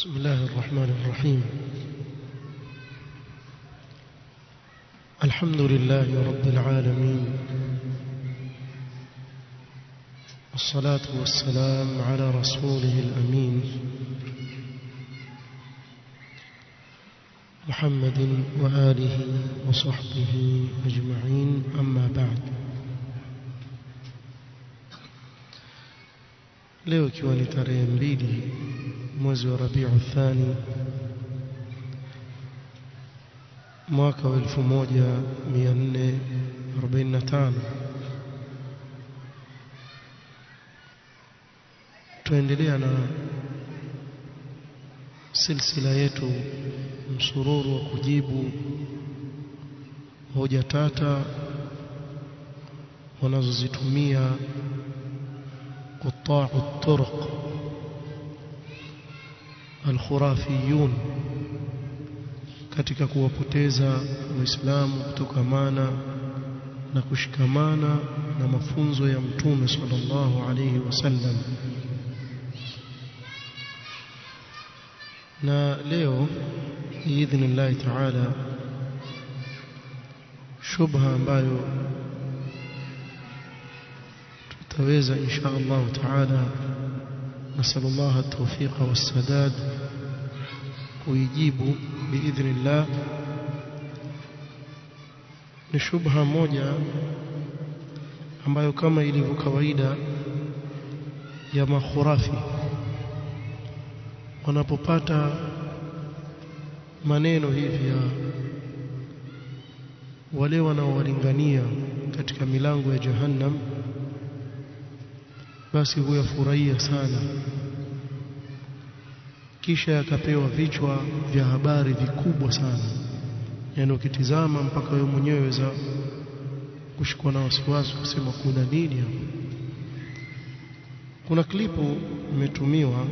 بسم الله الرحمن الرحيم الحمد لله رب العالمين والصلاة والسلام على رسوله الأمين محمد وآله وصحبه أجمعين أما بعد leo ikiwa ni tarehe mbili mwezi wa Rabiu Thani mwaka wa 1445 tuendelea na silsila yetu msururu wa kujibu hoja tata wanazozitumia قطاع الطرق الخرافيون katika kuwapoteza waislamu kutokamana na kushikamana na mafunzo ya mtume sallallahu alayhi wasallam na leo biidhnillah taala shubha ambayo tutaweza insha Allah taala نسأل الله التوفيق والسداد kuijibu biidhnillah ni shubha moja ambayo kama ilivyo kawaida ya makhurafi wanapopata maneno hivi ya wale wanaowalingania katika milango ya jahannam basi huyafurahia sana kisha yakapewa vichwa vya habari vikubwa sana yani ukitizama mpaka wewe mwenyewe weza kushikwa na wasiwasi kusema kuna nini hapa kuna klipu imetumiwa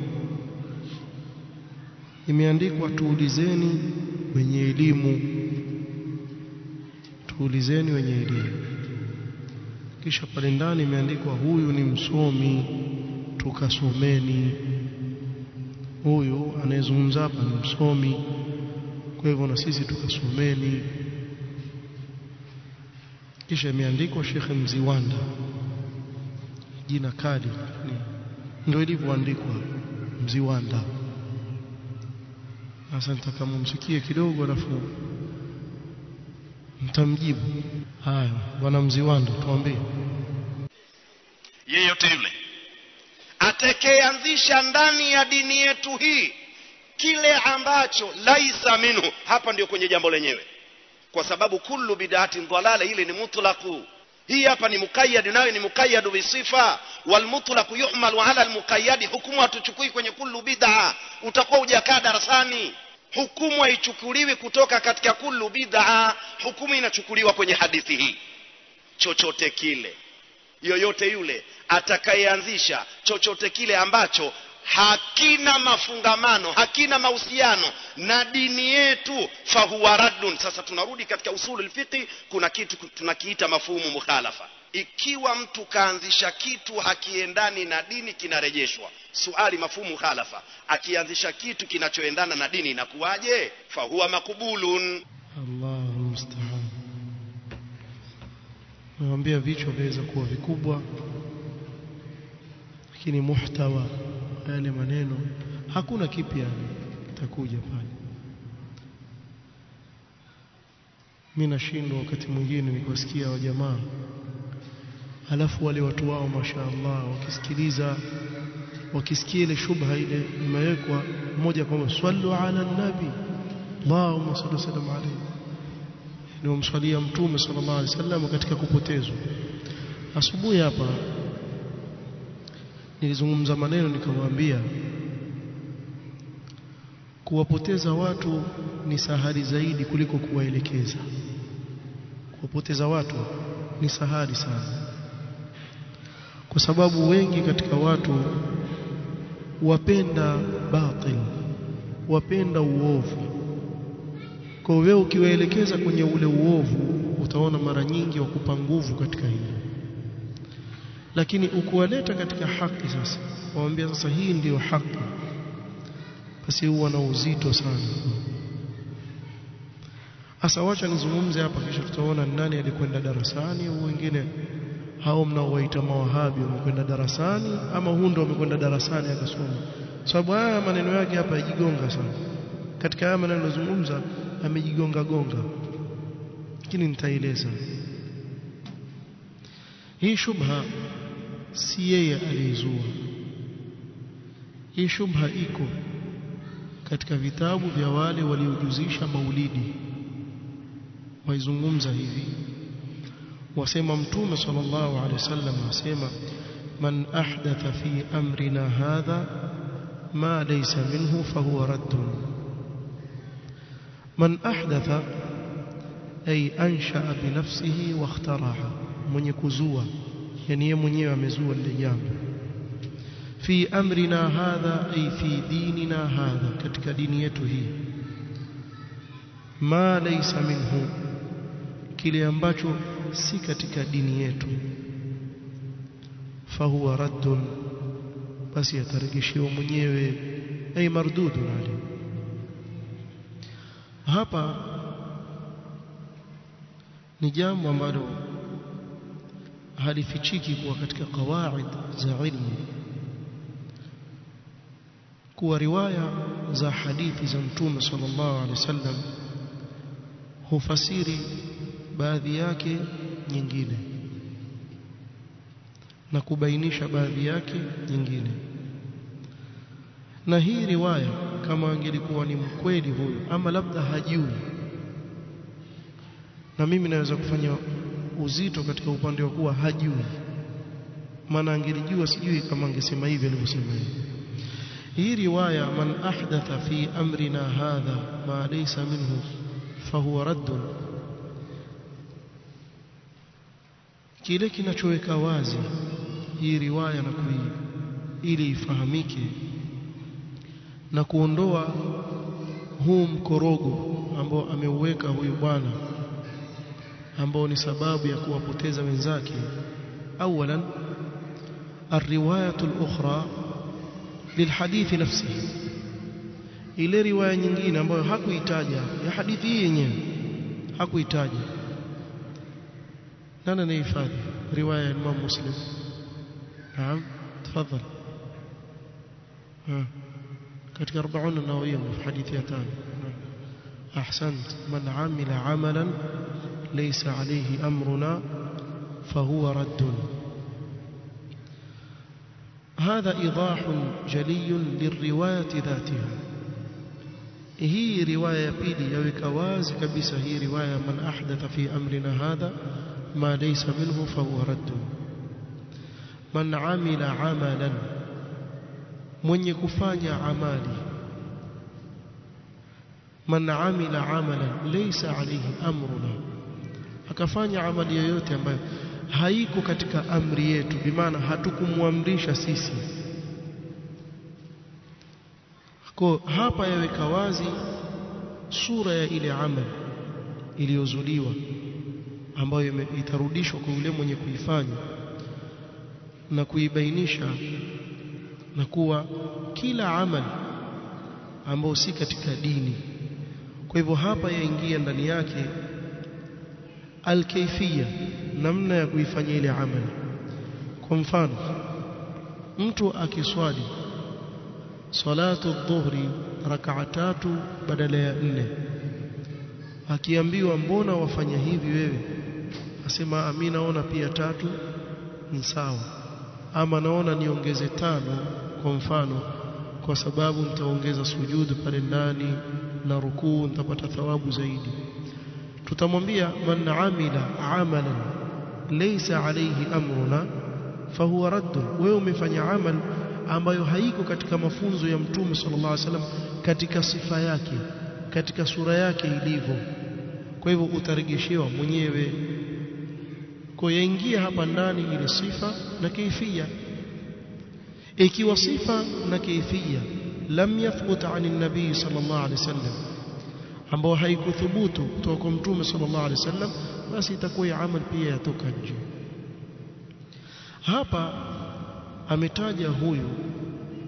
imeandikwa tuulizeni wenye elimu tuulizeni wenye elimu kisha pale ndani imeandikwa huyu ni msomi tukasomeni huyu anayezungumza hapa ni msomi kwa hivyo na sisi tukasomeni kisha imeandikwa Sheikh Mziwanda jina kali ndio ilivyoandikwa Mziwanda sasa nitakamumsikie kidogo alafu mtamjibu haya bwana Mziwanda tuambie yeyote yule atakayeanzisha ndani ya dini yetu hii kile ambacho laisa minhu hapa ndio kwenye jambo lenyewe kwa sababu kullu bid'atin dhalala ile ni mutlaqu hii hapa ni muqayyad nayo ni muqayyad bisifa wal mutlaq yuhmalu ala al muqayyad hukumu hatuchukui kwenye kullu bid'a utakuwa hujakaa darasani hukumu haichukuliwi kutoka katika kullu bid'a hukumu inachukuliwa kwenye hadithi hii chochote kile yoyote yule atakayeanzisha chochote kile ambacho hakina mafungamano hakina mahusiano na dini yetu fahuwa raddun sasa tunarudi katika usulul fiqi kuna kitu tunakiita mafuhumu mukhalafa ikiwa mtu kaanzisha kitu hakiendani na dini kinarejeshwa suali mafuhumu khalafa akianzisha kitu kinachoendana na dini inakuwaje fahuwa makubulun Allahu musta'an Naambia vichwa viweza kuwa vikubwa lakini muhtawa yale maneno hakuna kipya takuja pale mimi nashindwa wakati mwingine nikwasikia wa jamaa alafu wale watu wao mashaallah wakisikiliza wakisikia ile shubha ile imewekwa moja kwa moja sallu ala nabi Allahumma salli sallam alayhi ni umswalia mtume sallallahu alaihi wasallam katika kupotezwa asubuhi hapa nilizungumza maneno nikamwambia kuwapoteza watu ni sahali zaidi kuliko kuwaelekeza kuwapoteza watu ni sahali sana kwa sababu wengi katika watu wapenda batil wapenda uovu kwa wewe ukiwaelekeza kwenye ule uovu utaona mara nyingi wakupa nguvu katika hilo lakini ukuwaleta katika haki sasa waambia sasa hii ndiyo haki basi huwa na uzito sana Asa wacha nizungumze hapa kisha tutaona nani alikwenda darasani au wengine hao mnaowaita mawahabi wamekwenda darasani ama huu ndo wamekwenda darasani akasoma sababu haya maneno yake hapa yajigonga sana katika haya maneno nilozungumza amejigonga gonga lakini nitaeleza hii shubha si yeye aliyezua hii shubha iko katika vitabu vya wale waliojuzisha maulidi waizungumza hivi wasema mtume sallallahu alaihi wasallam asema man ahdatha fi amrina hadha ma laysa minhu fahuwa raddun man ahdatha ay anshaa binafsihi wa ikhtaraha mwenye kuzua yani yeye mwenyewe amezua lile jambo fi amrina hadha ay fi dinina hadha katika dini yetu hii ma laysa minhu kile ambacho si katika dini yetu fahuwa raddun basi atarejeshewa mwenyewe ay mardudun alayhi hapa ni jambo ambalo halifichiki kuwa katika kawaid za ilmu kuwa riwaya za hadithi za mtume sallallahu alaihi wasallam hufasiri baadhi yake nyingine na kubainisha baadhi yake nyingine na hii riwaya kama angelikuwa ni mkweli huyu ama labda hajui na mimi naweza kufanya uzito katika upande wa kuwa hajui maana angelijua sijui kama angesema hivi alivyosema hivi hii riwaya man ahdatha fi amrina hadha ma laysa minhu fahuwa raddun kile kinachoweka wazi hii riwaya na kui ili ifahamike na kuondoa huu mkorogo ambao ameuweka huyu bwana ambao ni sababu ya kuwapoteza wenzake awalan الروايه الاخرى للحديث نفسه ile riwaya nyingine ambayo hakuitaja ya hadithi hii yenyewe hakuitaja nani anahifadhi riwaya ya Imam Muslim naam tafadhal ha katika 40 an-nawawiyya fi hadithi ya tano ahsant man amila amalan laysa alayhi amruna fahuwa raddun هذا إيضاح جلي للرواية ذاتها هي رواية بيلي يوك واز كبس هي رواية من أحدث في أمرنا هذا ما ليس منه فهو رد من عمل عملا من يكفاني عمالي من عمل عملا ليس عليه أمرنا akafanya amali yoyote ambayo haiko katika amri yetu bimaana hatukumwamrisha sisi kwa hapa yaweka wazi sura ya ile amali iliyozuliwa ambayo itarudishwa kwa yule mwenye kuifanya na kuibainisha na kuwa kila amali ambayo si katika dini kwa hivyo hapa yaingia ndani yake alkaifia namna ya kuifanya ile amali kwa mfano mtu akiswali salatu dhuhri rak'a tatu badala ya nne akiambiwa mbona wafanya hivi wewe asema ami naona pia tatu ni sawa ama naona niongeze tano kwa mfano kwa sababu nitaongeza sujudu pale ndani na rukuu nitapata thawabu zaidi tutamwambia man amila amalan laysa alayhi amruna fahuwa radd wewe umefanya amal ambayo haiko katika mafunzo ya mtume sallallahu alaihi wasallam katika sifa yake katika sura yake ilivyo kwa hivyo utarejeshewa mwenyewe kwa yaingia hapa ndani ile sifa na kaifia ikiwa sifa na kaifia lam yathbut an an-nabii sallallahu alaihi wasallam ambao haikuthubutu kutoka kwa mtume sallallahu alaihi wasallam basi itakuwa ya amal pia yatoka nje hapa ametaja huyu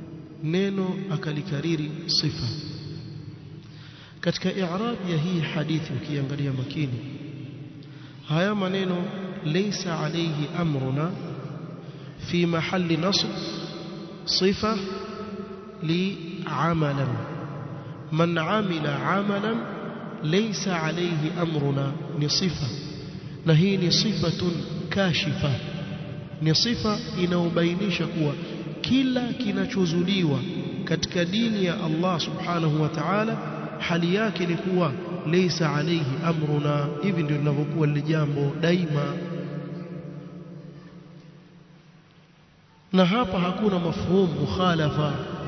neno akalikariri sifa katika i'rab ya hii hadithi ukiangalia makini haya maneno laysa alayhi amruna fi mahalli nasb sifa li amalan man amila amalan laysa alayhi amruna ni sifa na hii ni sifatun kashifa ni sifa inaobainisha kuwa kila kinachozuliwa katika dini ya Allah subhanahu wa ta'ala hali yake ni kuwa laysa alayhi amruna hivi ndio linavyokuwa lile jambo daima na hapa hakuna mafhum mukhalafa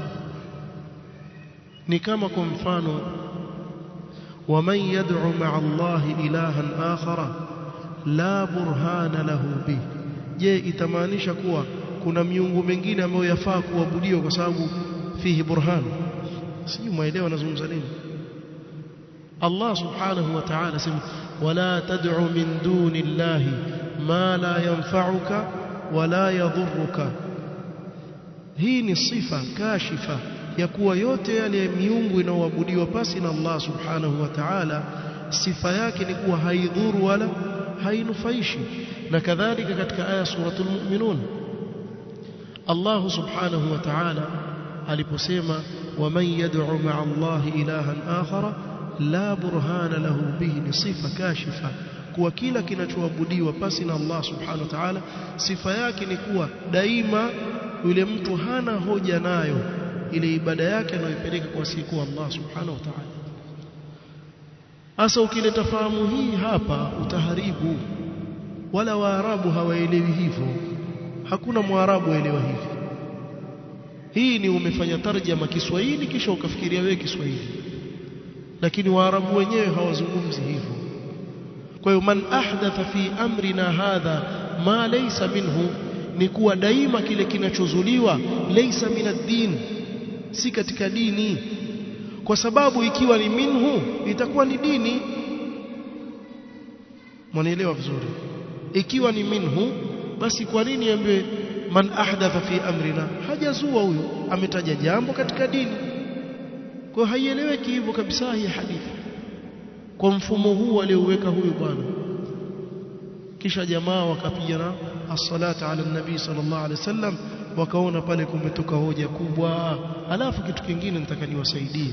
ni kama kwa mfano ومن يدعو مع الله إلها آخر لا برهان له به je itamaanisha kuwa kuna miungu mingine ambayo yafaa kuabudiwa kwa sababu fihi burhan sijui mwaelewa nazungumza nini Allah subhanahu wa ta'ala sema wala tad'u min duni llahi ma la yanfa'uka wala yadhurruka hii ni sifa kashifa ya kuwa yote yale miungu inayoabudiwa pasi na Allah subhanahu wa ta'ala sifa yake ni kuwa haidhuru wala hainufaishi na kadhalika katika aya suratul mu'minun Allah subhanahu wa ta'ala aliposema waman yad'u ma'a Allah ilahan akhara la burhana lahu bihi ni sifa kashifa kuwa kila kinachoabudiwa pasi na Allah subhanahu wa ta'ala sifa yake ni kuwa daima yule mtu hana hoja nayo ile ibada yake anayoipeleka kwa siku Allah subhanahu wa ta'ala Asa ukileta fahamu hii hapa utaharibu wala waarabu hawaelewi hivyo hakuna mwarabu aelewa hivi hii ni umefanya tarjama Kiswahili kisha ukafikiria wewe Kiswahili lakini waarabu wenyewe hawazungumzi hivyo kwa hiyo man ahdatha fi amrina hadha ma laysa minhu ni kuwa daima kile kinachozuliwa laysa min ad-din si katika dini kwa sababu ikiwa ni minhu itakuwa ni dini mwanaelewa vizuri ikiwa ni minhu basi kwa nini ambaye man ahdatha fi amrina hajazua huyo ametaja jambo katika dini kwa haieleweki hivyo kabisa hii hadithi kwa mfumo huu alioweka huyu bwana kisha jamaa wakapigana as-salata ala nabii sallallahu alaihi wasallam wakaona pale kumetoka hoja kubwa alafu kitu kingine nitaka niwasaidie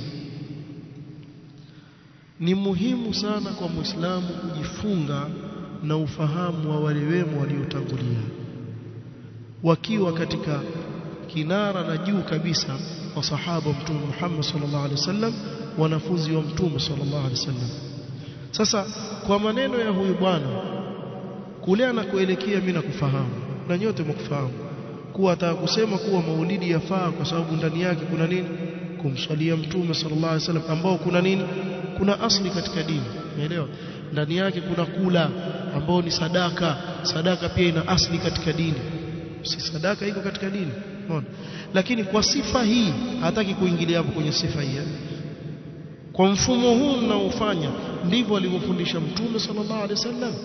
ni muhimu sana kwa muislamu kujifunga na ufahamu wa wale wema waliotangulia wakiwa katika kinara na juu kabisa wa sahaba mtume Muhammad sallallahu alaihi wasallam wanafunzi wa mtume sallallahu alaihi wasallam sasa kwa maneno ya huyu bwana kule anakoelekea mimi nakufahamu na nyote mkufahamu kuwa ataka kusema kuwa maulidi yafaa kwa sababu ndani yake kuna nini kumswalia mtume sallallahu alaihi wasallam ambao kuna nini kuna asli katika dini umeelewa ndani yake kuna kula ambao ni sadaka sadaka pia ina asli katika dini si sadaka iko katika dini unaona lakini kwa sifa hii hataki kuingilia hapo kwenye sifa hii kwa mfumo huu mnaofanya ndivyo alivyofundisha mtume sallallahu alaihi wasallam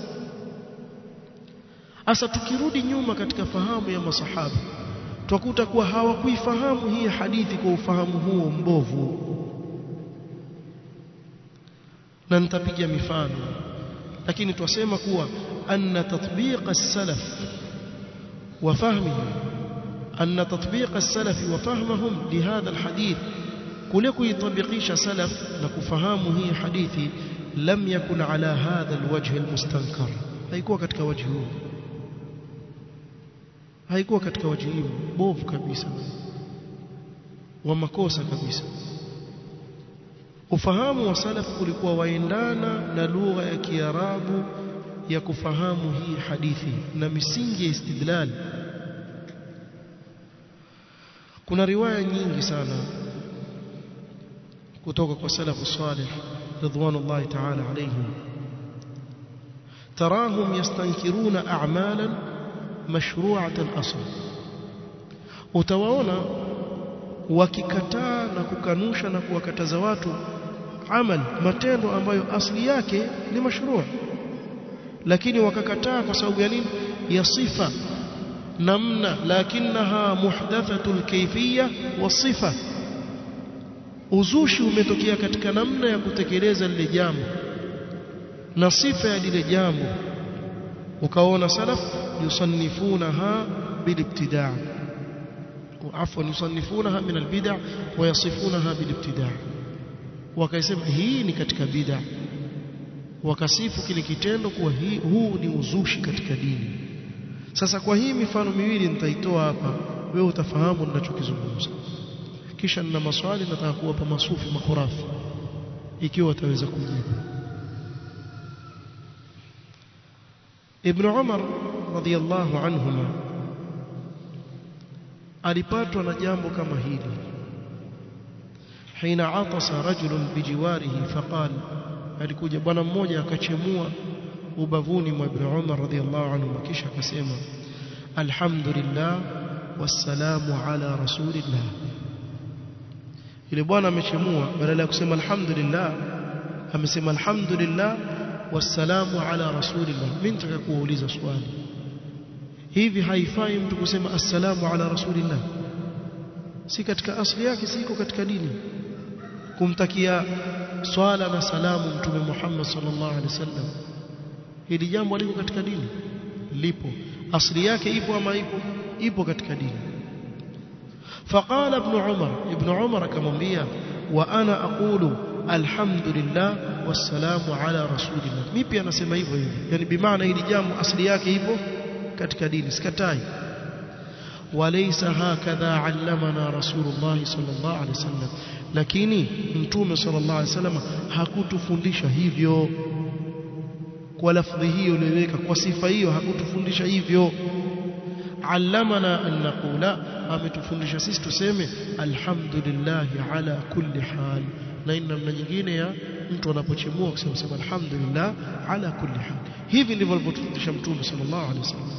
Asa tukirudi nyuma katika fahamu ya masahaba twakuta kuwa hawakuifahamu hii hadithi kwa ufahamu huo mbovu na nitapiga mifano lakini twasema kuwa anna tatbiq as-salaf wa fahmihi anna tatbiq as-salaf wa fahmahum lihadha al-hadith kule kuitabikisha salaf na kufahamu hii hadithi lam yakun ala hadha al-wajh al-mustankar haikuwa katika wajhi huu haikuwa katika wajibu bovu kabisa wa makosa kabisa ufahamu wa salaf ulikuwa waendana na lugha ya Kiarabu ya kufahamu hii hadithi na misingi ya istidlal kuna riwaya nyingi sana kutoka kwa salafu salih ridwanullahi ta'ala alayhim tarahum yastankiruna a'malan mashru'at al-asl utawaona wakikataa na kukanusha na kuwakataza watu amal matendo ambayo asli yake ni mashruu lakini wakakataa kwa sababu ya nini ya sifa namna lakinaha muhdathatu alkayfiyya wasifa uzushi umetokea katika namna ya kutekeleza lile jambo na sifa ya lile jambo ukaona salaf yusannifunaha bilibtidaa عفوا يصنفونها من البدع ويصفونها بالابتداع wakasema hii ni katika bid'a wakasifu kile kitendo kuwa hii huu ni uzushi katika dini sasa kwa hii mifano miwili nitaitoa hapa wewe utafahamu ninachokizungumza kisha nina maswali nataka kuwapa masufi makhurafi ikiwa wataweza kujibu Ibn Umar radhiyallahu anhuma alipatwa na jambo kama hili hina atasa rajulun bijiwarihi faqal alikuja bwana mmoja akachemua ubavuni mwa Ibn Umar radhiyallahu anhu kisha akasema alhamdulillah wassalamu ala rasulillah ile bwana amechemua badala ya kusema alhamdulillah amesema alhamdulillah wassalamu ala rasulillah mimi nataka kuuliza swali hivi haifai mtu kusema assalamu ala rasulillah si katika asli yake siko katika dini kumtakia swala na salamu mtume Muhammad sallallahu alaihi wasallam hili jambo liko katika dini lipo asli yake ipo ama ipo ipo katika dini فقال ابن عمر ابن عمر كمwambia وانا اقول الحمد لله والسلام على رسول الله mimi pia nasema hivyo hivyo yani bimaana hili jambo asli yake ipo katika dini sikatai وليس هكذا علمنا رسول الله صلى الله عليه وسلم lakini mtume sallallahu alaihi wasallam hakutufundisha hivyo kwa lafdhi hiyo iliyoweka kwa sifa hiyo hakutufundisha hivyo allamana an naqula ametufundisha sisi tuseme alhamdulillah ala kulli hal na ina namna nyingine ya mtu anapochemua kusema sema alhamdulillah ala kulli hal hivi ndivyo alivyotufundisha mtume sallallahu alaihi wasallam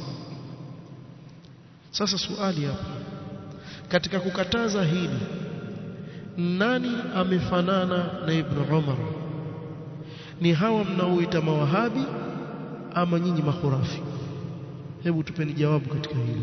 sasa swali hapa katika kukataza hili nani amefanana na ibn Umar ni hawa mnaoita mawahabi ama nyinyi makhurafi hebu tupeni jawabu katika hili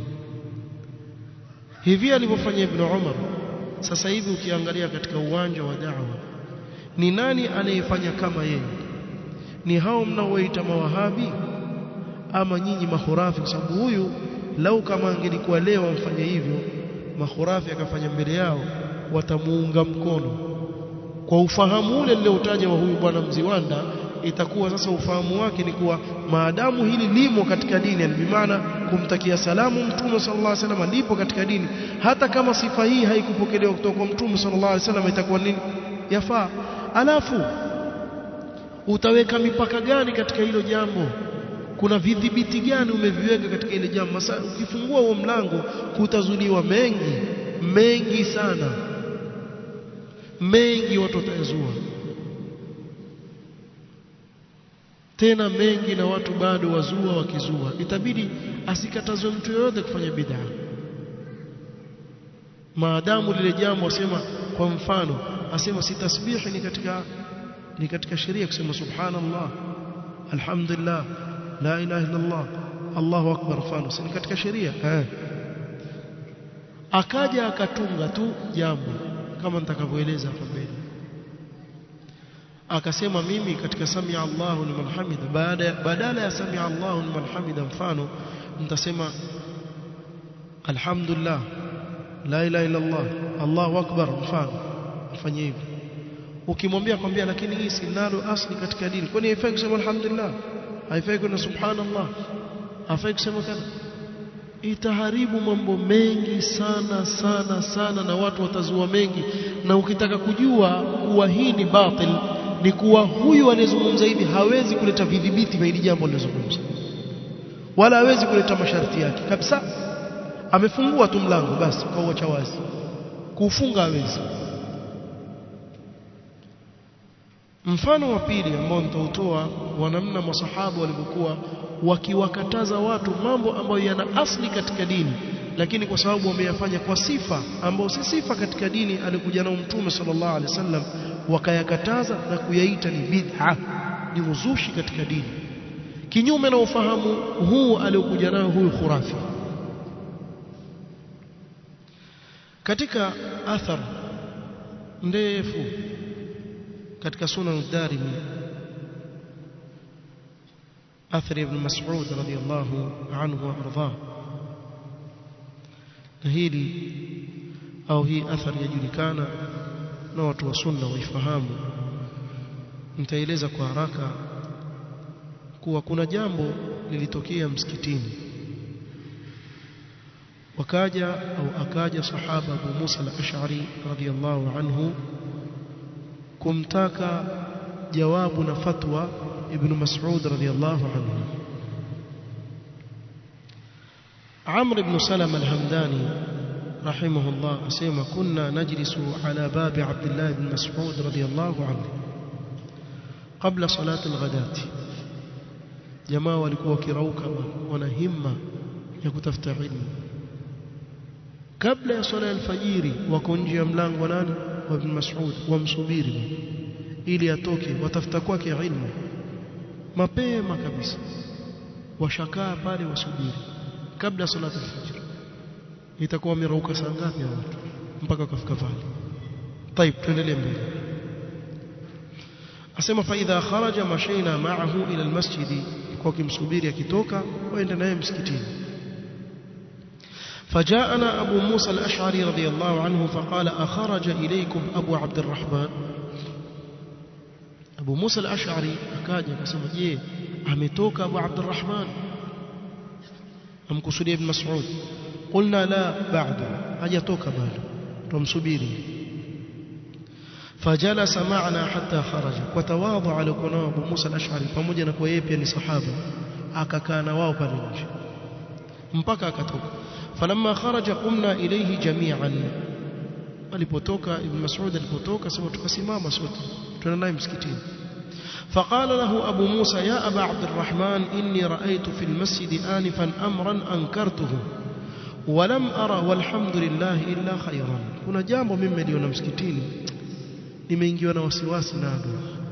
hivi alivyofanya ibn Umar sasa hivi ukiangalia katika uwanja wa da'wa ni nani anayefanya kama yeye ni hao mnaoita mawahabi ama nyinyi makhurafi kwa sababu huyu lau kama angelikuwa leo amfanye hivyo makhurafi akafanya mbele yao watamuunga mkono kwa ufahamu ule nilioutaja wa huyu bwana Mziwanda itakuwa sasa ufahamu wake ni kuwa maadamu hili limo katika dini yani bimaana kumtakia salamu mtume sallallahu alaihi wasallam lipo katika dini hata kama sifa hii haikupokelewa kutoka kwa mtume sallallahu alaihi wasallam itakuwa nini yafaa alafu utaweka mipaka gani katika hilo jambo kuna vidhibiti gani umeviweka katika ile jambo Masa, ukifungua huo mlango kutazuliwa mengi mengi sana mengi watu watayazua tena mengi na watu bado wazua wakizua itabidi asikatazwe mtu yoyote kufanya bid'a maadamu lile jambo asema kwa mfano asema si tasbihi ni katika ni katika sheria kusema subhanallah alhamdulillah la ilaha illa Allah Allahu akbar mfano si katika sheria eh akaja akatunga tu jambo kama nitakavyoeleza hapa mbele akasema mimi katika samia Allahu liman hamida baada badala ya samia Allahu liman hamida mfano nitasema alhamdulillah la ilaha illa Allah Allahu akbar mfano afanye hivi ukimwambia kwambia lakini hii si nalo asli katika dini kwani haifai kusema alhamdulillah haifai kuna subhanallah haifai kusema kana itaharibu mambo mengi sana sana sana na watu watazua mengi na ukitaka kujua kuwa hii ni batil ni kuwa huyu anayezungumza hivi hawezi kuleta vidhibiti vya hili jambo alilozungumza wala hawezi kuleta masharti yake kabisa amefungua tu mlango basi kauacha wazi kuufunga hawezi mfano wa pili ambao nitautoa wa namna masahaba walivyokuwa wakiwakataza watu mambo ambayo yana asli katika dini lakini kwa sababu wameyafanya kwa sifa ambayo si sifa katika dini alikuja nao mtume sallallahu alaihi wasallam wakayakataza na kuyaita ni bid'a ni uzushi katika dini kinyume na ufahamu huu aliokuja nao huyu khurafi katika athar ndefu katika sunan ad-darimi athari ibn mas'ud radiyallahu anhu wa ardhah na hili au hii athari yajulikana na watu wa sunna waifahamu nitaeleza kwa haraka kuwa kuna jambo lilitokea msikitini wakaja au akaja sahaba Abu Musa al-Ash'ari radhiyallahu anhu kumtaka jawabu na fatwa ibn Mas'ud radhiyallahu anhu Amr ibn Salam al-Hamdani rahimahullah asema kunna najlisu ala babi Abdullah ibn Mas'ud radhiyallahu anhu kabla salati al-ghadati jamaa walikuwa wakirauka wana himma ya kutafuta ilmu kabla ya swala ya alfajiri wako nje ya mlango wa nani wa ibn Mas'ud wamsubiri ili atoke watafuta kwake ilmu mapema kabisa washakaa pale wasubiri kabla salati alfajiri itakuwa wamerauka saa ngapi watu mpaka wakafika pale طيب tuendelee mbele asema fa idha kharaja mashaina ma'ahu ila almasjid kwa kimsubiri akitoka waende naye msikitini فجاءنا أبو موسى الأشعري رضي الله عنه فقال أخرج إليكم أبو عبد الرحمن أبو موسى الأشعري أكاد يقسم جيه أمتوك أبو عبد الرحمن أم كسولي بن مسعود قلنا لا بعد أجتوك بعد تمسبيري فجلس معنا حتى خرج وتواضع لكنا أبو موسى الأشعري pamoja na kwa yeye pia ni sahaba akakaa na wao pale nje mpaka akatoka falamma kharaja qumna ilayhi jami'an alipotoka ibn mas'ud alipotoka sema tukasimama sote tunaenda naye msikitini فقال له أبو موسى يا أبا عبد الرحمن إني رأيت في المسجد آنفا أمرا أنكرته ولم أرى والحمد لله إلا خيرا kuna jambo mimi niliona msikitini nimeingiwa na wasiwasi nalo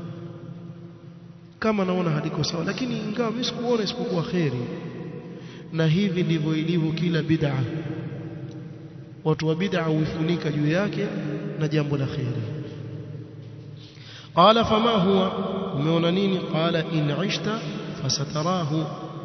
kama naona haliko sawa lakini ingawa mimi sikuona isipokuwa khairi na hivi ndivyo ilivyo kila bid'a watu wa bid'a huifunika juu yake na jambo la khairi qala fama huwa umeona nini qala in ishta fasatarahu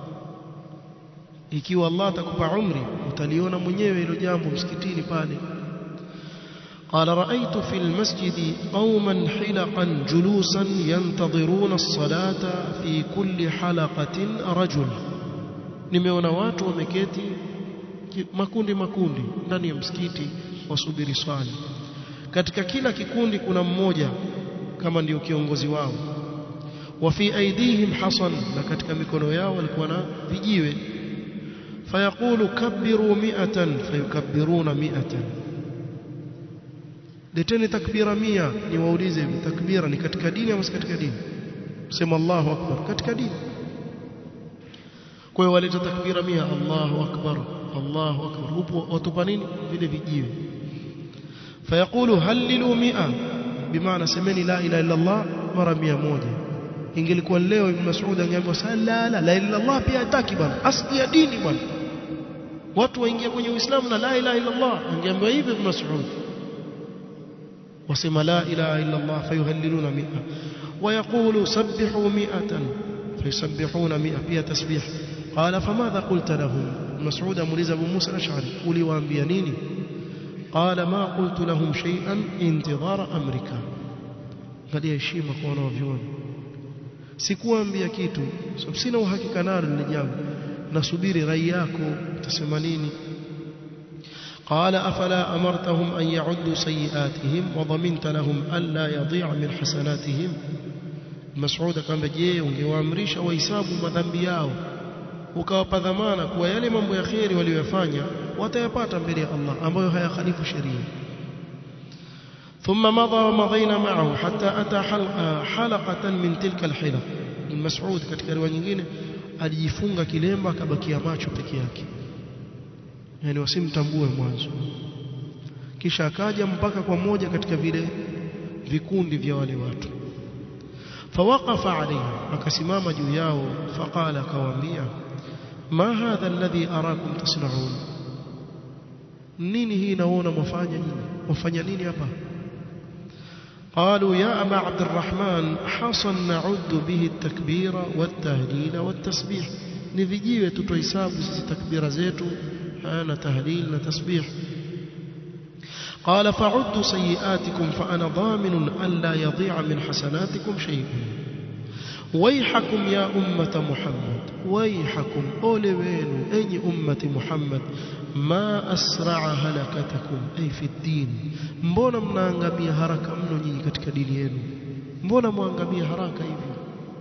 ikiwa Allah atakupa umri utaliona mwenyewe hilo jambo msikitini pale قال رأيت في المسجد قوما حلقا جلوسا ينتظرون الصلاة في كل حلقة رجل nimeona watu wameketi makundi makundi ndani ya msikiti wasubiri swali katika kila kikundi kuna mmoja kama ndio kiongozi wao wa fi aidihim hasan na katika mikono yao walikuwa na vijiwe fayaqulu kabbiru mi'atan fayukabbiruna mi'atan leteni takbira mia niwaulize takbira ni katika dini au si katika dini sema Allahu akbar katika dini kwa hiyo waleta takbira mia Allahu akbar Allahu akbar upo watupa nini vile vijiwe fayaqulu hallilu mia bimaana semeni la ilaha illa Allah mara mia moja ingelikuwa leo ibn Mas'ud angeambiwa sala la la illa Allah pia hataki bwana asli ya dini bwana watu waingia kwenye Uislamu na la ilaha illa Allah angeambiwa hivi ibn Mas'ud wasema la ilaha illa Allah fayuhalliluna mia ويقول سبحوا مئة فيسبحون مئة فيها تسبيح قال فماذا قلت لهم مسعود مولز أبو موسى الأشعري قولي وأنبيانيني قال ما قلت لهم شيئا انتظار أمرك قال يا شيما كوانا وفيون sikuambia kitu sababu sina uhakika nalo lile jambo nasubiri rai yako utasema nini قال أفلا أمرتهم أن يعدوا سيئاتهم وضمنت لهم ألا يضيع من حسناتهم مسعود كان je ungewaamrisha wahesabu madhambi yao ukawapa dhamana kuwa yale mambo ya kheri waliyofanya watayapata mbele ya Allah ambayo hayakhalifu sheria ثم مضى ومضينا معه حتى أتى حلقة من تلك الحلق المسعود katika riwaya nyingine alijifunga kilemba akabakia macho peke yake yani wasimtambue mwanzo kisha akaja mpaka kwa moja katika vile vikundi vya wale watu fawaqafa alayhi akasimama juu yao faqala akawaambia ma hadha alladhi arakum tasna'un nini hii naona mwafanya nyinyi mwafanya nini hapa قالوا يا أبا عبد الرحمن حصل نعد به التكبير والتهليل والتسبيح نفجيوه تتويساب سيسي تكبير زيتو أنا تهليل تسبيح قال فعدوا سيئاتكم فأنا ضامن ألا يضيع من حسناتكم شيء ويحكم يا أمة محمد ويحكم أولوين أي أمة محمد ما أسرع هلكتكم أي في الدين mbona mnaangamia haraka mno nyinyi katika dini yenu mbona mwangamia haraka hivi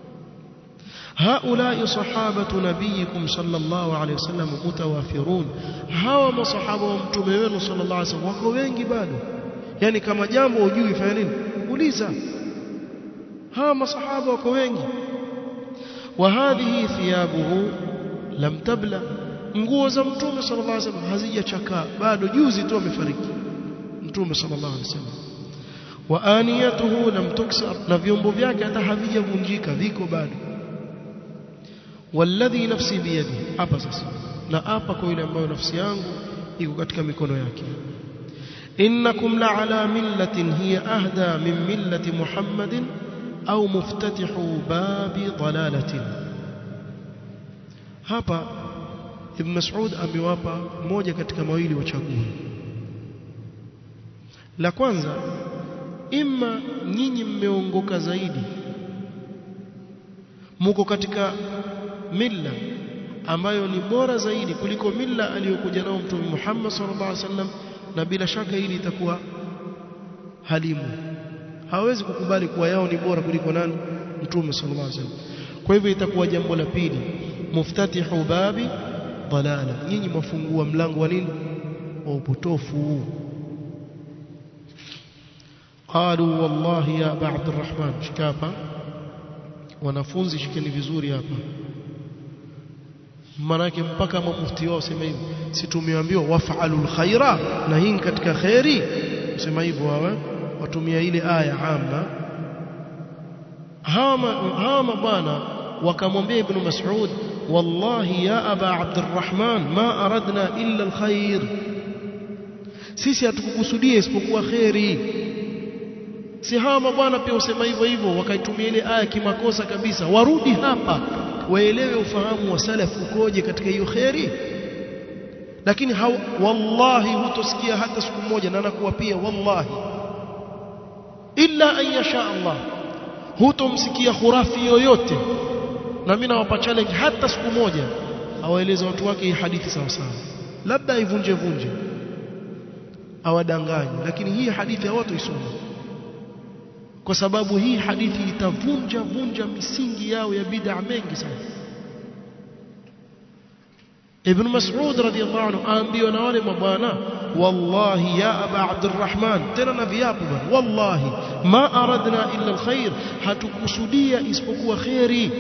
هؤلاء صحابة نبيكم صلى الله عليه وسلم متوافرون hawa masahaba wa mtume wenu sallallahu alaihi wasallam wako wengi bado yani kama jambo hujui fanya nini uliza hawa masahaba wako wengi وهذه ثيابه لم تبلى nguo za mtume sallallahu alaihi wasallam hazijachakaa bado juzi tu amefariki mtume sallallahu alaihi wasallam wa aniyatuhu lam tuksar na vyombo vyake hata havijavunjika viko bado walladhi nafsi biyadi hapa sasa na hapa kwa yule ambayo nafsi yangu iko katika mikono yake innakum la ala millatin hiya ahda min millati muhammadin au muftatihu babi dalalatin hapa ibn mas'ud amewapa moja katika mawili wachague la kwanza imma nyinyi mmeongoka zaidi muko katika milla ambayo ni bora zaidi kuliko milla aliyokuja nao mtume Muhammad sallallahu alaihi wasallam na bila shaka hili itakuwa halimu hawezi kukubali kuwa yao ni bora kuliko nani mtume sallallahu alaihi wasallam kwa hivyo itakuwa jambo la pili muftatihu babi dalala nyinyi mafungua mlango wa nini wa upotofu قالوا والله يا ابا عبد الرحمن شكابا wanafunzi shikeni vizuri hapa manake mpaka mufti wao sema hivi si tumeambiwa waf'alul khaira na hii katika khairi sema hivyo wawe watumia ile aya amma hawa mabwana wakamwambia ibn mas'ud wallahi ya aba abdurrahman ma aradna illa alkhair sisi hatukukusudia isipokuwa khairi si hawa mabwana pia usema hivyo hivyo wakaitumia ile aya kimakosa kabisa warudi hapa waelewe ufahamu wa salaf ukoje katika hiyo khairi lakini haw, wallahi hutosikia hata siku moja na nakuwa pia wallahi illa an yasha Allah hutomsikia khurafi yoyote na mimi nawapa challenge hata siku moja awaeleze watu wake hii hadithi sawa sawa labda ivunje vunje awadanganye lakini hii hadithi hawatoisoma kwa sababu hii hadithi itavunja vunja misingi yao ya bid'a mengi sana Ibn Mas'ud radhiyallahu anhu aambiwa na wale mabwana wallahi ya aba Abdurrahman tena na viapo bwana wallahi ma aradna illa alkhair hatukusudia isipokuwa khairi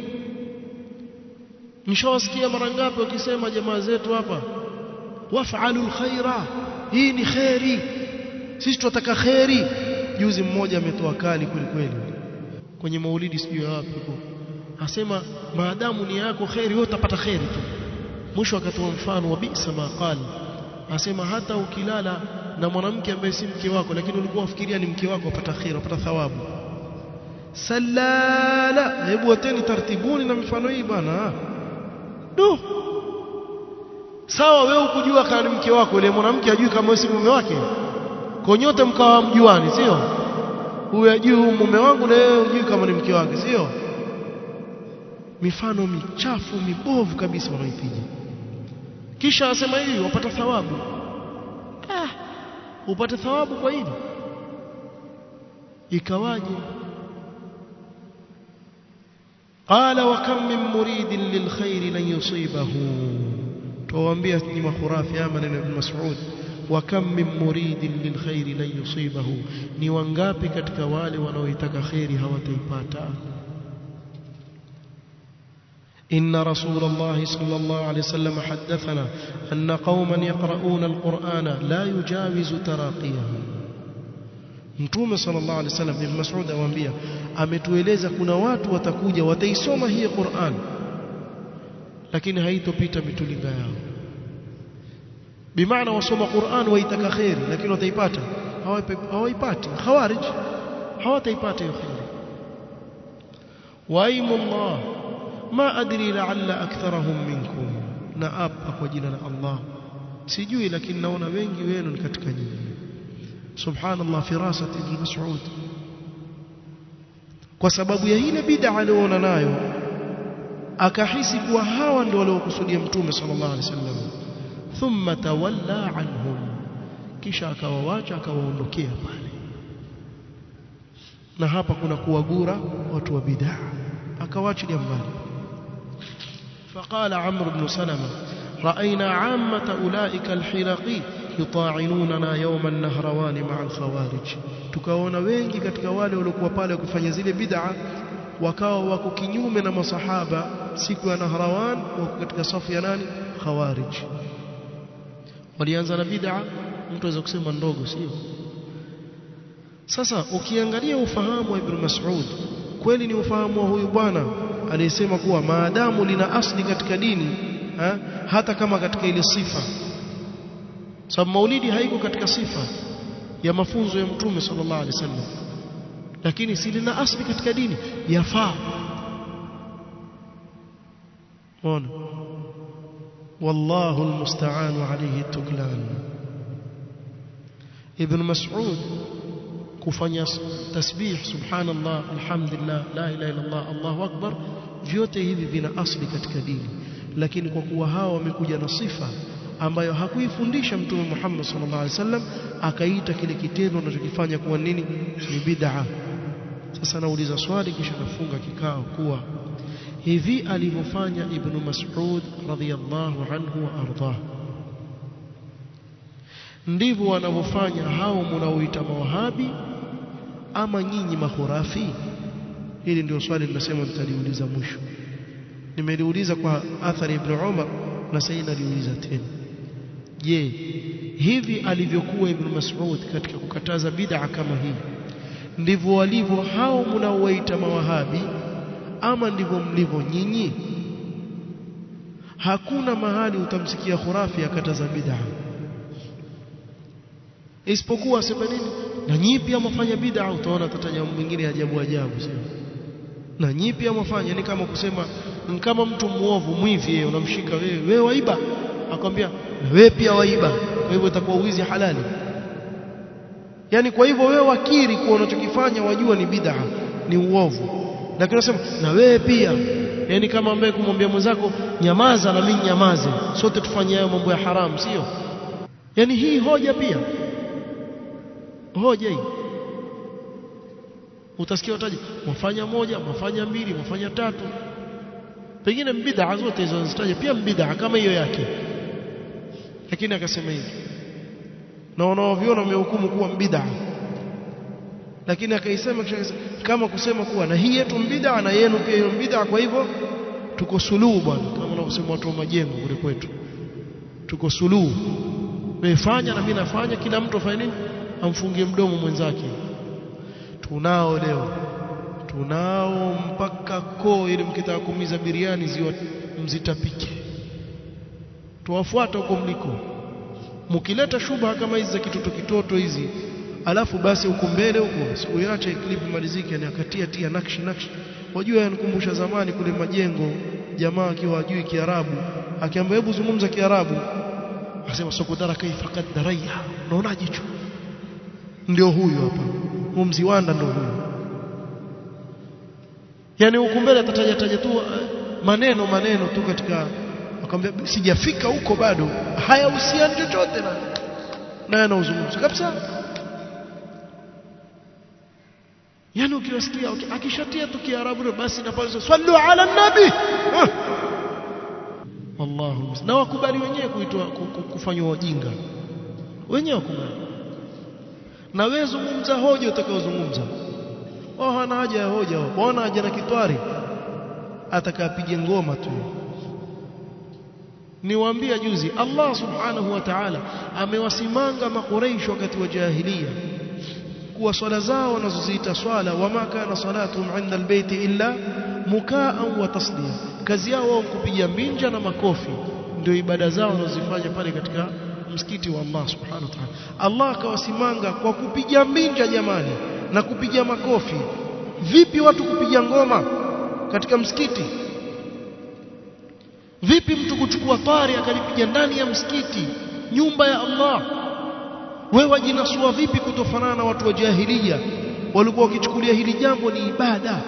mshawasikia mara ngapi wakisema jamaa zetu hapa waf'alu alkhaira hii ni khairi sisi tunataka khairi juzi mmoja ametoa kali kweli kweli kwenye maulidi sijui wapi huko asema maadamu ni yako khairi wewe utapata khairi tu mwisho akatoa mfano wa bisa maqal asema hata ukilala na mwanamke ambaye si mke wako lakini ulikuwa ufikiria ni mke wako upata khairi upata thawabu salala hebu wateni tartibuni na mifano hii bana du sawa wewe ukujua kama ni mke wako ile mwanamke ajui kama wewe si mume wake kwa nyote mkawa mjuani sio huyu ajui huyu mume wangu na wewe hujui kama ni mke wake sio mifano michafu mibovu kabisa wanaipiga kisha asema hivi wapata thawabu ah upate thawabu kwa hili ikawaje قال وكم من مريد للخير لن يصيبه توambia ni makhurafi ama neno ibn Mas'ud وكم من مريد للخير لن يصيبه ni wangapi katika wale wanaoitaka khairi hawataipata إن رسول الله صلى الله عليه وسلم حدثنا أن قوما يقرؤون القرآن لا يجاوز تراقيهم Mtume sallallahu alaihi wasallam Ibn Mas'ud amwambia ametueleza kuna watu watakuja wataisoma hii Qur'an lakini haitopita mitulinga yao bimaana wasoma Qur'an waitaka khairi lakini wataipata hawaipati khawarij hawataipata hiyo khairi waimu Allah ma adri la'alla aktharahum minkum na apa kwa jina la Allah sijui lakini naona wengi wenu ni katika nyinyi subhanallah firasat ibn mas'ud kwa sababu ya ile bid'a aliyoona nayo akahisi kuwa hawa ndio waliokusudia mtume sallallahu alaihi wasallam thumma tawalla anhum kisha akawawacha akawaondokea pale na hapa kuna kuwagura watu wa bid'a akawaachilia mbali فقال عمرو بن سلمة رأينا عامة أولئك الحلقي يطاعنوننا يوم النهروان مع الخوارج tukaona wengi katika wale waliokuwa pale wakifanya zile bid'a wakawa wako kinyume na masahaba siku ya Nahrawan wako katika safu ya nani khawarij walianza na bid'a mtu aweza kusema ndogo sio sasa ukiangalia ufahamu wa Ibn Mas'ud kweli ni ufahamu wa huyu bwana aliyesema kuwa maadamu lina asli katika dini ha, hata kama katika ile sifa sababu maulidi haiko katika sifa ya mafunzo ya mtume sallallahu alaihi wasallam lakini si lina asli katika dini yafaa ona wallahu almusta'an alayhi tuklan ibn mas'ud kufanya tasbih subhanallah alhamdulillah la ilaha illa allah allahu akbar vyote hivi vina asli katika dini lakini kwa kuwa hawa wamekuja na sifa ambayo hakuifundisha mtume Muhammad sallallahu alaihi wasallam akaita kile kitendo anachokifanya kuwa nini ni bid'a sasa nauliza swali kisha nafunga kikao kuwa hivi alivyofanya ibn Mas'ud radhiyallahu anhu wa ardhah ndivyo wanavyofanya hao mnaoita mawahabi ama nyinyi mahurafi hili ndio swali ninasema nitaliuliza mwisho nimeliuliza kwa athari ibn Umar na sasa naliuliza tena je hivi alivyokuwa ibn Mas'ud katika kukataza bid'a kama hii ndivyo walivyo hao mnaowaita mawahabi ama ndivyo mlivyo nyinyi hakuna mahali utamsikia khurafi akataza bid'a isipokuwa asema nini na nyinyi pia mfanya bid'a utaona tataja mwingine ajabu ajabu sio na nyinyi pia mfanya ni kama kusema kama mtu muovu mwivi yeye unamshika wewe wewe waiba akwambia na wewe pia waiba kwa hivyo itakuwa uwizi halali yani kwa hivyo wewe wakiri kuwa unachokifanya wajua ni bid'a ni uovu lakini unasema na wewe pia yani kama ambaye kumwambia mwenzako nyamaza na mimi nyamaze sote tufanye hayo mambo ya haramu sio yani hii hoja pia hoja hii utasikia wataji wafanya moja wafanya mbili wafanya tatu pengine bid'a zote hizo zitaje pia bid'a kama hiyo yake lakini akasema hivi na wanaoviona wamehukumu kuwa bid'a lakini akaisema kama kusema kuwa na hii yetu bid'a na yenu pia hiyo bid'a kwa hivyo tuko suluhu bwana kama wanavyosema watu wa majengo kule kwetu tuko suluhu wewe fanya na mimi nafanya kila mtu afanye nini amfungie mdomo mwenzake tunao leo tunao mpaka koo ili mkitaka kumiza biriani ziwa mzitapike tuwafuata huko mliko mkileta shubha kama hizi za kitoto kitoto hizi alafu basi huko mbele huko sikuiacha clip malizike ni akatia tia nakshi nakshi wajua yanikumbusha zamani kule majengo jamaa akiwa ajui kiarabu akiambia hebu zungumza kiarabu akasema sokudara kaifa qadaraya unaonaje hicho ndio huyu hapa huu mziwanda ndio huyu yani huku mbele atataja taja tu maneno maneno tu katika akamwambia sijafika huko bado hayahusiani chochote na naye anauzungumza kabisa yani ukiwasikia akishatia tu kiarabu basi na pale sallu ala nabi wallahu na wakubali wenyewe kuitwa kufanywa wajinga wenyewe wakubali na wewe zungumza hoja utakayozungumza wao hana haja ya hoja wao wana haja na kitwari atakapige ngoma tu niwaambia juzi Allah subhanahu wa ta'ala amewasimanga makuraish wakati wa jahiliya kuwa swala zao wanazoziita swala wama kana salatuhum 'inda albayti illa mukaan wa tasdiya kazi yao wao kupiga mbinja na makofi ndio ibada zao wanazofanya pale katika msikiti wa Allah subhanahu wa ta'ala Allah akawasimanga kwa kupiga mbinja jamani na kupiga makofi vipi watu kupiga ngoma katika msikiti vipi mtu kuchukua tari akalipiga ndani ya msikiti nyumba ya Allah wewe wajinasua vipi kutofanana na watu wa jahiliya walikuwa wakichukulia hili jambo ni ibada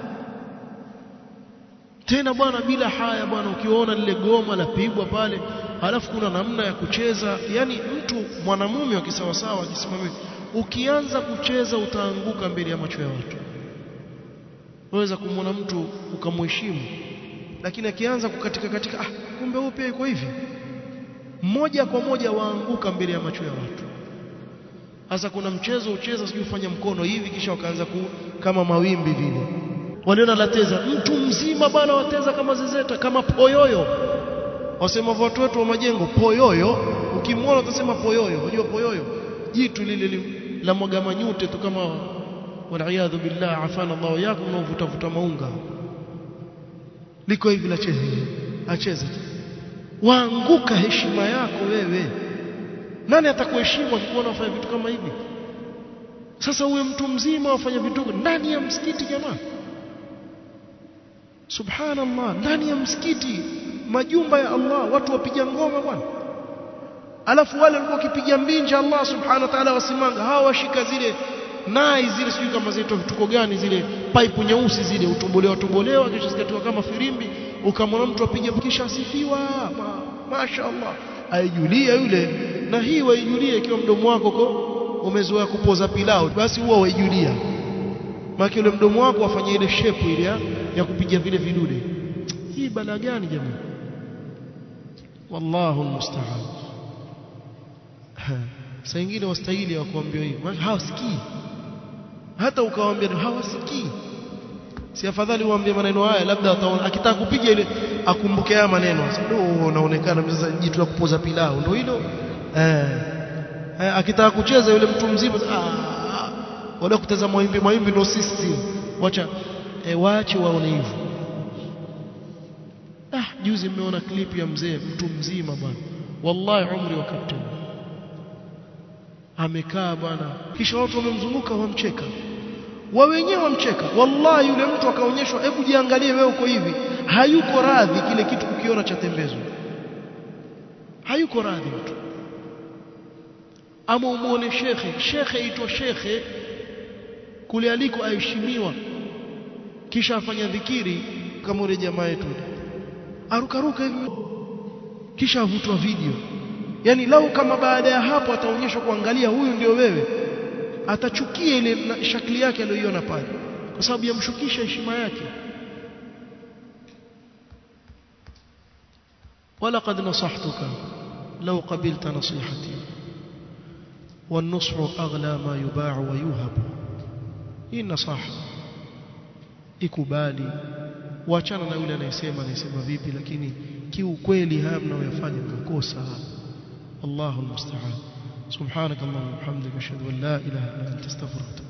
tena bwana bila haya bwana ukiona lile goma la pigwa pale halafu kuna namna ya kucheza yani mtu mwanamume wa kisawasawa akisimamia ukianza kucheza utaanguka mbele ya macho ya watu waweza kumwona mtu ukamheshimu lakini akianza kukatika katika ah kumbe huyo pia yuko hivi moja kwa moja waanguka mbele ya macho ya watu sasa kuna mchezo ucheza sijui ufanya mkono hivi kisha wakaanza ku, kama mawimbi vile waliona lateza mtu mzima bana wateza kama zezeta kama poyoyo wasema watu wetu wa majengo poyoyo ukimwona utasema poyoyo unajua poyoyo jitu lile la mwaga manyute tu kama waliaadhu billah afana Allah yako unaovuta vuta maunga liko hivi la cheza acheza waanguka heshima yako wewe nani atakuheshimu akikuona wafanya vitu kama hivi sasa uwe mtu mzima wafanya vitu ndani ya msikiti jamaa subhanallah ndani ya msikiti majumba ya Allah watu wapiga ngoma bwana alafu wale walikuwa wakipiga mbinja Allah subhanahu wa ta'ala wasimanga hawa washika zile nai zile sijui kama zinaitwa vituko gani zile pipe nyeusi zile utobolewa tobolewa kisha zikatiwa kama firimbi ukamwona mtu apiga kisha asifiwa ma, mashaallah aijulia yule na hii waijulia ikiwa mdomo wako ko umezoea kupoza pilau basi huwa waijulia maana yule mdomo wako afanye ile shape ile ya, ya kupiga vile vidude hii bala gani jamani wallahu almusta'an saa nyingine wastahili wa kuambiwa hivi hawasikii hata ukawaambia hawasikii si afadhali uambie maneno haya labda ataona akitaka kupiga ile akumbuke haya maneno oh unaonekana sasa jitu la kupoza pilau ndio hilo eh, eh akitaka kucheza yule mtu mzima ah wala kutazama mwimbi mwimbi ndio sisi wacha eh, waache waone hivyo ah juzi mmeona clip ya mzee mtu mzima bwana wallahi umri wa kapteni amekaa bwana kisha watu wamemzunguka wamcheka wa wenyewe wamcheka wallahi yule mtu akaonyeshwa hebu jiangalie wewe uko hivi hayuko radhi kile kitu kukiona cha tembezo hayuko radhi mtu ama umuone shekhe shekhe aitwa shekhe kule aliko aheshimiwa kisha afanya dhikiri kama ule jamaa yetu arukaruka hivi kisha avutwa video yani lau kama baada ya hapo ataonyeshwa kuangalia huyu ndio wewe atachukia ile shakli yake aliyoiona pale kwa sababu yamshukisha heshima yake ولقد نصحتك لو قبلت نصيحتي والنصح أغلى ما يباع ويوهب hii nasaha ikubali waachana na yule anayesema anayesema vipi lakini kiukweli haya mnayoyafanya mnakosa Allahu almusta'an subhanakallahumma wa bihamdika ashhadu an la ilaha illa anta astaghfiruka